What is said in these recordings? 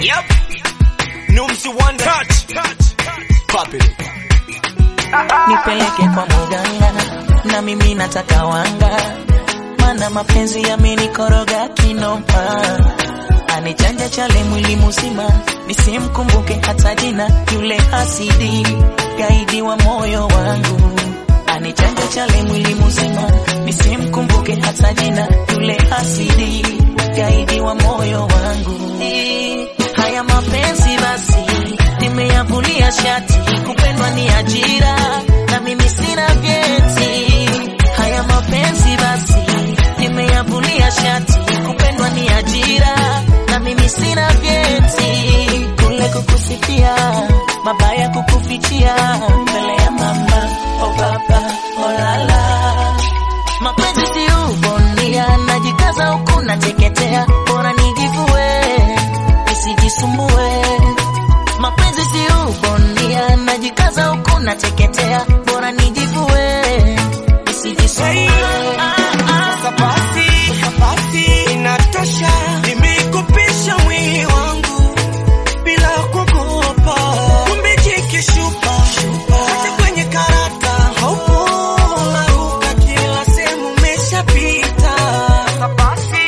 Yep. Numsi Wonder. Touch. Touch. Pop it. nipeleke kwa muganga na mimi nataka wanga, mana mapenzi yamenikoroga kinoma, anichanja chale mwili mzima, nisimkumbuke hata jina, yule hasidi gaidi wa moyo wangu, anichanja chale mwili mzima, nisimkumbuke hata jina, yule hasidi gaidi wa moyo wangu. Haya mapenzi basi nimeyavulia shati, kupendwa ni ajira na mimi sina vyeti. Haya mapenzi basi nimeyavulia shati, kupendwa ni ajira na mimi sina vyeti. Kule kukusifia mabaya kukufichia mbele ya mama o baba o lala mapenzi si ubondia, najikaza huku nateketea, bora nijivue nisijisumbue. Mapenzi si ubondia, najikaza huku nateketea, bora nijivue nisijisumbue. Sasa basi, basi inatosha. Nimekupisha mwili wangu bila kuogopa. Kumbe jike shupa, hata kwenye karata haupo. Unaruka kila sehemu umeshapita. Sasa basi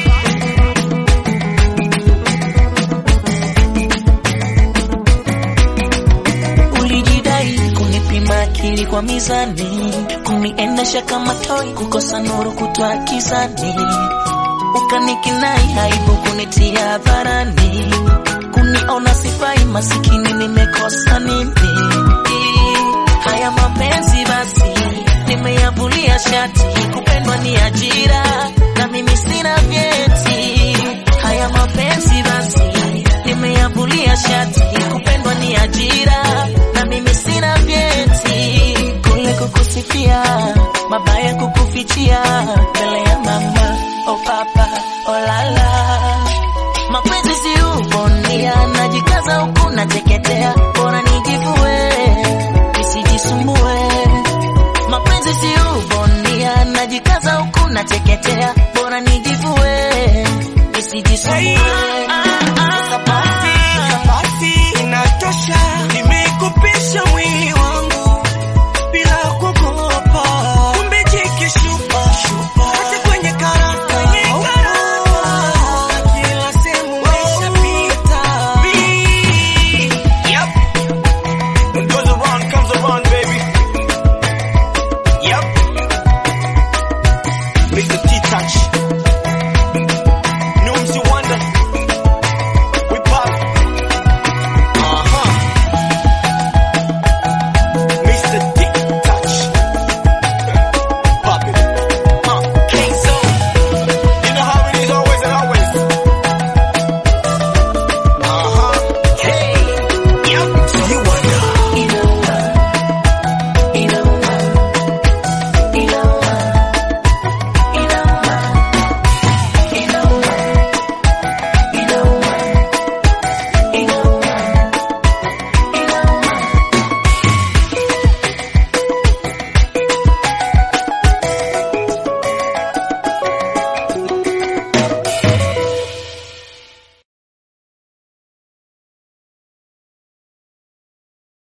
Ulijidai kunipima akili kwa mizani, kuniendesha kama toi, kukosa nuru kutwa kizani, ukanikinai aibu kunitia hadharani, kuniona sifai, masikini nimekosa nini? Haya mapenzi basi nimeyavulia shati, kupendwa ni ajira na mimi sina vyeti. Haya mapenzi basi nimeyavulia shati, kupendwa ni ajira na mimi sina vyeti. Kule kukusifia mabaya kukufichia mbele ya mama o papa o lala mapenzi si ubondia, najikaza huku nateketea, bora nijivue nisijisumbue. Mapenzi si ubondia, najikaza huku nateketea, bora nijivue nisijisumbue.